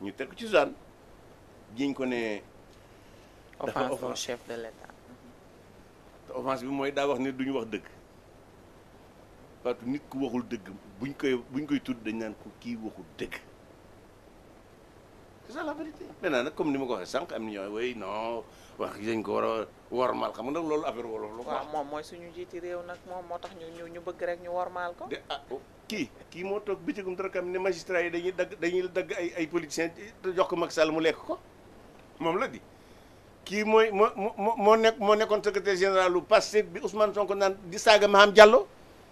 ñu teg ko ci zone jiñ ko ne dafa offense au offense. chef de l'État te offense bi mooy daa wax ne duñu wax dëgg parce que nit ku waxul dëgg buñ koy buñ koy tudd dañ naan ko kii waxul dëgg c'est ça la vérité maintenant nag comme ni ma ko waxee sànq am na ñoo way non wax dañ ko war a wormaal xam nga nag loolu affaire wolof la ko waaw moom mooy suñu jiiti réew nag moom moo tax ñu ñu ñu bëgg rek ñu wormaal ko de ah oh, kii kii moo toog bëccëgum dara kam ne magistrat yi dañuy dagg dañuy dagg ay ay politiciens jox ko Macky Sall mu lekk ko moom la di kii mooy moo moo moo nekk moo nekkoon secrétaire général lu Pastef bi Ousmane Sonko naan di saaga Maham Diallo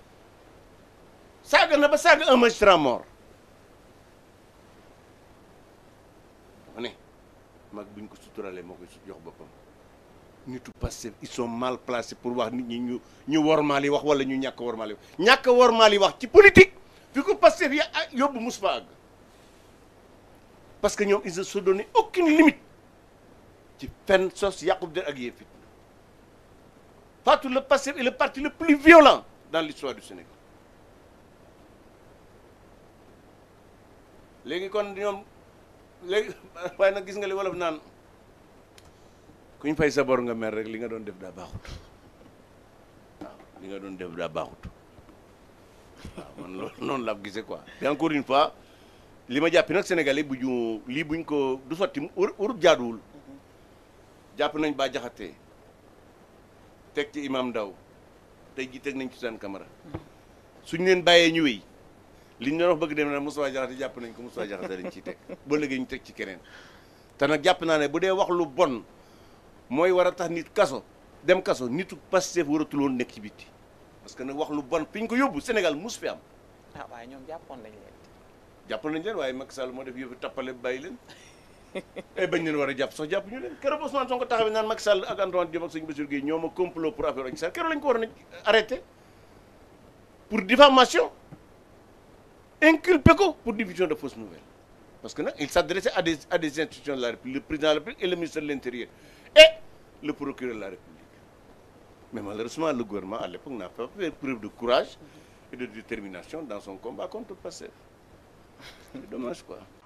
saaga na ba saaga un magistrat mort dama ne mag buñ ko suturalee moo koy su jox boppam nitu Pastef ils sont mal placés pour wax nit ñi ñu ñu wormaal yi wax wala ñu ñàkk wormaal yi wax ñàkk wormaal yi wax ci politique fi ko Pastef ya ah, yóbbu mus fa àgg parce que ñoom ils ne se donnent aucune limite ci fen sos yàqub der ak yee fit Fatou le Pastef est le parti le plus violent dans l'histoire du Sénégal léegi kon ñoom léegi waaye nag gis nga li wolof naan kuñ fay sa bor nga mer rek li nga doon def daa baaxut waaw li nga doon def daa baaxut waaw man loolu noonu laa ko gisee quoi te encore une fois li ma jàppi nag Sénégalais bu ñu lii buñ ko du sotti mu ur urut jaaduwul jàpp nañ ba jaxatee teg ci imam Ndaw tey ji teg nañ ci seen camara suñ leen bàyyee ñu wéy liñ doon wax bëgg dem na Moustapha Diakhaté jàpp nañ ko Moustapha Diakhaté lañ ciy teg ba léegi ñu teg ci keneen te nag jàpp naa ne bu dee wax lu bon mooy war a tax nit kaso dem kaso nitu Pastef waratul woon nekk ci bitti parce que nag wax lu bon fi ñu ko yóbbu Sénégal mus fi am ah waaye ñoom jàppoon nañ leen jàpp nañ leen waaye Macky Sall moo def yëfu tappale bàyyi leen ay bañ leen war a jàpp sax jàpp ñu leen keroog Ousmane Sonko taxawee naan Macky Sall ak Antoine Diome ak sëñ Bassirou Guèye ñoo ma complot pour affaire Adji Sarr keroog lañ ko war a arrêté pour diffamation inculpé ko pour diffusion de fausses nouvelles parce que nag il s'adressait à des à des institutions de la République le président de la République et le ministre de l'Intérieur et le procureur de la République mais malheureusement le gouvernement à l'époque n'a pas fait preuve de courage et de détermination dans son combat contre Pastef c'est dommage quoi